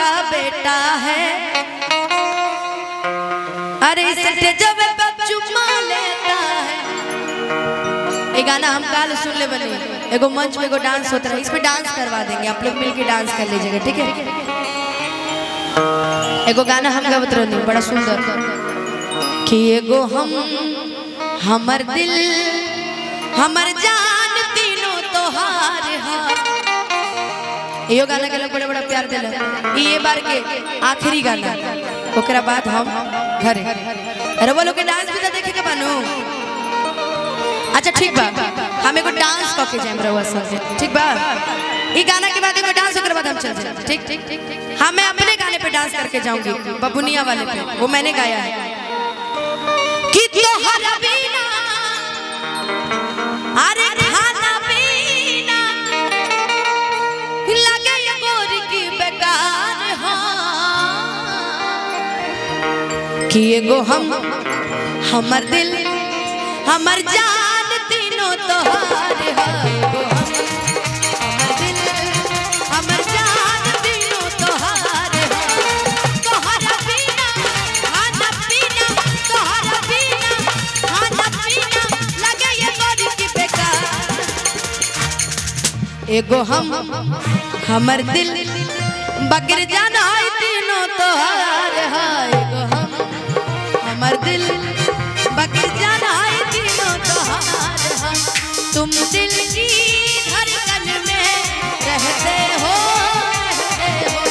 का बेटा है अरे इस जब चुम्मा लेता है ये गाना हम काल सुन ले बने एगो मंच पे एगो डांस होता है इसमें डांस करवा देंगे आप लोग मिलके डांस कर लीजिएगा ठीक है एगो गाना हम गावत रहनी बड़ा सुंदर कि एगो हम हमर दिल हमर जान तीनों तोहार हा यो गाना के लोग बड़े बड़ा प्यार दिल ये बार के आखिरी गाना ओकरा बाद हम घरे अरे वो लोग के डांस भी तो देखे के बानू अच्छा ठीक बा हम एगो डांस कऽ के जाएम रहुआ संगे ठीक बा ई गाना के बाद एगो डांस ओकरा बाद हम चल जाएं ठीक ठीक ठीक हाँ मैं अपने गाने पे डांस करके जाऊंगी बबुनिया वाले पे वो मैंने गाया है कि तोहर बिना अरे खाना पीना लगे ये गोरी की बेकार हाँ कि एगो हम हमर दिल हमर जान तीनों तोहार है एगो हम हमर दिल हमर जान तीनों तोहार है तोहरा बिना खाना पीना तोहरा बिना खाना पीना लगे ये गोरी की बेकार एगो हम हमर दिल बकर जान है तीनों तोहार है एगो हम हमर दिल बकर जान है तीनों तोहार है तुम दिल की धड़कन में रहते हो रहते हो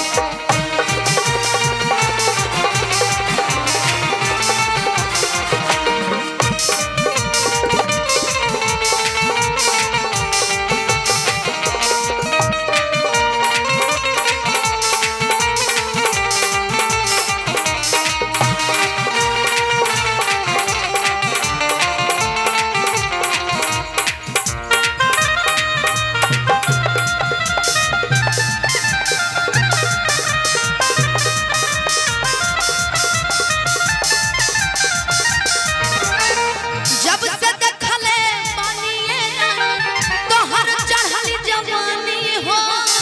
जब से देखले पानिए तोहर चढ़ल जवानी हो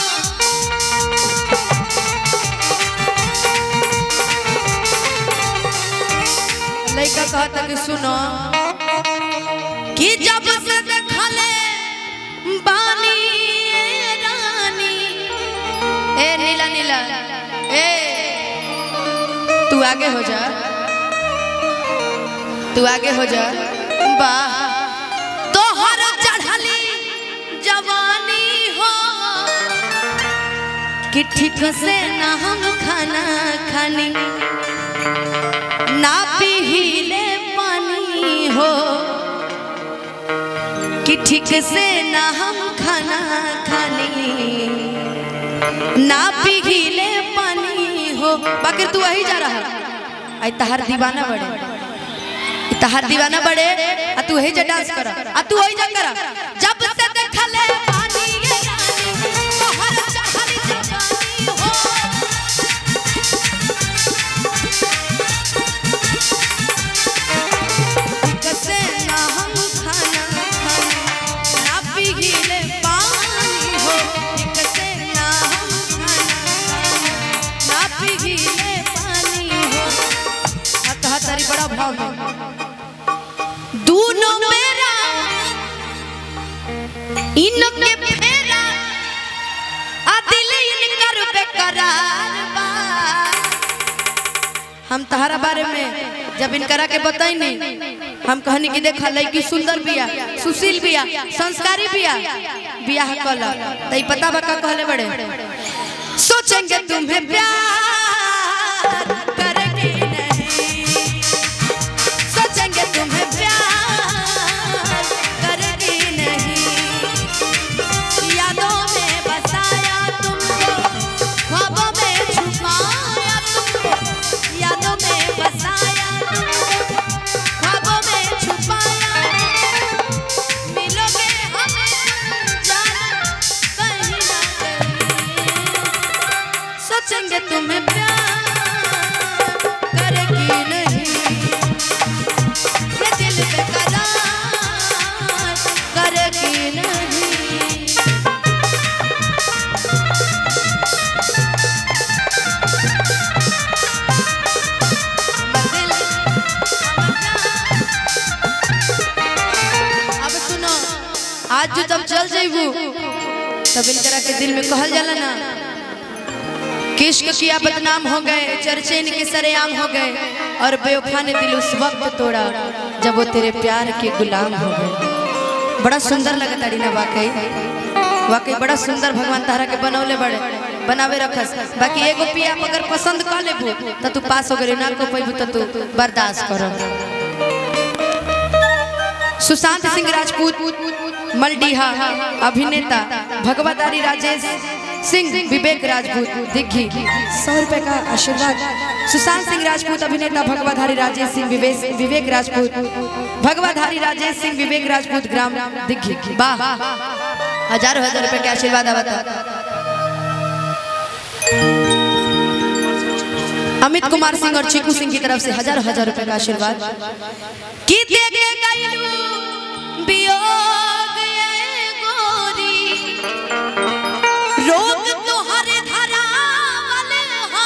लइका कहता कि सुनो कि जब से देखले बानी रानी ए नीला नीला ए तू आगे हो जा तू आगे हो जा वाह तोहर चढ़ली जवानी हो कि ठीक से ना हम खाना खानी ना पीले पानी हो कि ठीक से ना हम खाना खानी ना पीले पानी हो बाकी तू वही जा रहा आई तहार दीवाना बड़े तहार दीवाना बड़े आ तू वही जा डांस कर आ तू वही जा कर जब से देखले पानी ये रानी तोहर चढ़ल जवानी हो कैसे ना हम खाना खाना ना पीले पानी हो कैसे ना हम खाना खाना ना पीले पानी हो आ कहा तारी बड़ा भाव में दोनों मेरा इनके फेरा आ दिल इनकर बेकरार बा हम तहरा बारे में जब इनकरा के बताई नहीं हम कहनी कि देखा लड़की सुंदर बिया सुशील बिया संस्कारी बिया बियाह कल तई पता बा का कहले बड़े सोचेंगे तुम्हें प्यार करेंगे नहीं सोचेंगे तुम्हें प्यार करेंगे नहीं यादों में बसाया तुमको ख्वाबों में छुपाया तुमको यादों में बसाया तुमको ख्वाबों में छुपाया मिलोगे हमें जाना कहीं ना कहीं सोचेंगे तुम्हें प्यार करेगी नहीं ये दिल बेकरार करेगी नहीं तू जब चल जाइबू तब इनकरा के दिल में कहल जाला ना किश्क किया बदनाम हो गए चर्चे इनके सरेआम हो गए और बेवफा ने दिल उस वक्त तोड़ा जब वो तेरे प्यार के गुलाम हो गए बड़ा सुंदर लगता ना वाकई वाकई बड़ा सुंदर भगवान तारा के बनौले बड़े बनावे रखस बाकी एगो पिया अगर पसंद कर लेबू त तू पास हो गए ना को पैबू त तू बर्दाश्त करो सुशांत सिंह राजपूत मलडीहा अभिनेता भगवतारी राजेश सिंह विवेक राजपूत दिग्घी सौ रुपए का आशीर्वाद सुशांत सिंह राजपूत अभिनेता भगवाधारी राजेश सिंह विवेक विवेक राजपूत भगवाधारी राजेश सिंह विवेक राजपूत ग्राम दिग्घी वाह हजारों हजार रुपए के आशीर्वाद आवता अमित कुमार सिंह और चीकू सिंह की तरफ से हजारों हजार रुपए का आशीर्वाद की दे के गइलू वियोग ये गोरी रोग तोहरे धरावल हा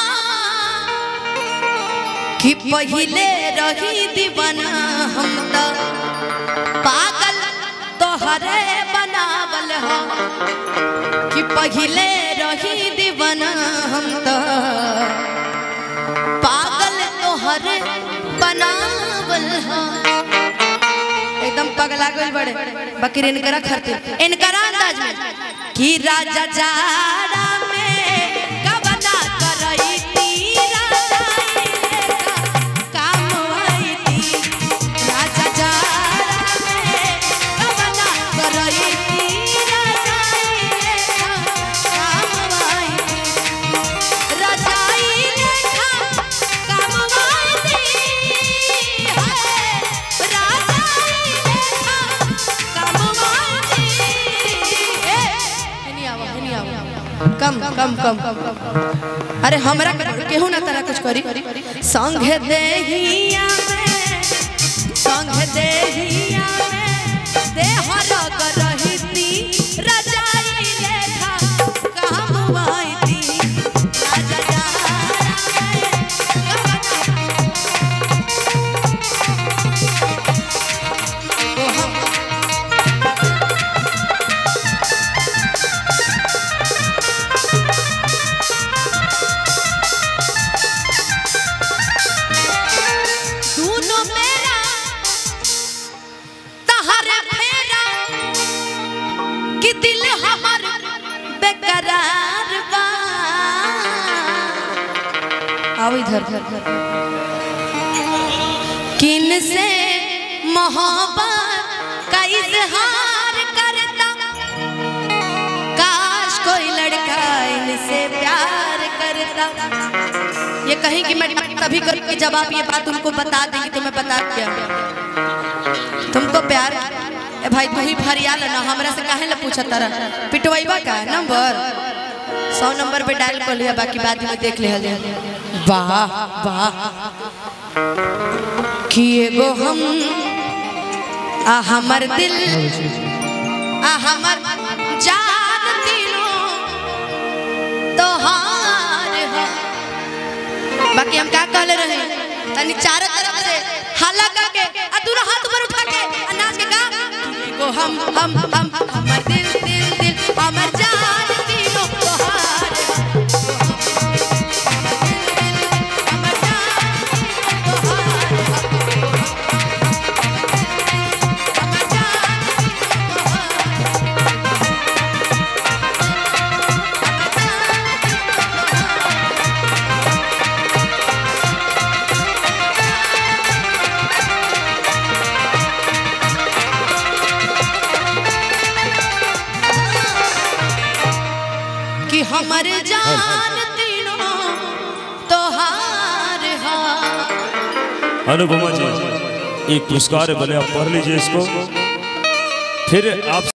कि पहिले रही दीवाना हम त पागल तोहरे बनावल हा कि पहिले रही दीवाना हम त पागल तोहरे बनावल हा एकदम पगला गइल बड़े बकरी इनकरा खरते इनकरा अंदाज में कि राजा जाड़ा में कबना करई तीरा काम आई थी राजा जाड़ा में कबना करई तीरा काम आई थी रजाई लेखा कमवाई दी है रजाई लेखा कमवाई दी ए हनी आवा हनी आवा कम कम कम अरे हमरा के- केहू ना तरह कुछ करी संग देहिया में संग देहिया में देह रग रहिती रजाई लेखा कहमवाई दी राजा जारा में ओ हम दूनो मेरा तहरे फेरा कि दिल हमर बेकरार बा आओ इधर किन से मोहब्बत का इजहार करता काश कोई लड़का इनसे प्यार करता ये कहीं कि मैं तभी करके जब आप ये बात उनको बता देंगी तो मैं बता दिया तुमको प्यार ए भाई तू ही फरियाल ना हमरा से काहे ला पूछत तरह पिटवाइबा का नंबर सौ नंबर पे डायल कर लिया बाकी बाद में देख लिया वाह वाह कि एगो हम आ हमर दिल आ हमर जान तीनों तोहार है बाकी हम क्या कहले रहे तनी चारों तरफ से हल्ला करके आ दूर हाथ ऊपर उठा के आ नाच के गा एगो हम हम हम हमर दिल दिल दिल हमर जान तीनों तोहार हमर जान तोहार हमर जान कि हमर जान तीनों तोहार हा अनुपमा जी एक पुरस्कार है भले आप पढ़ लीजिए इसको फिर आप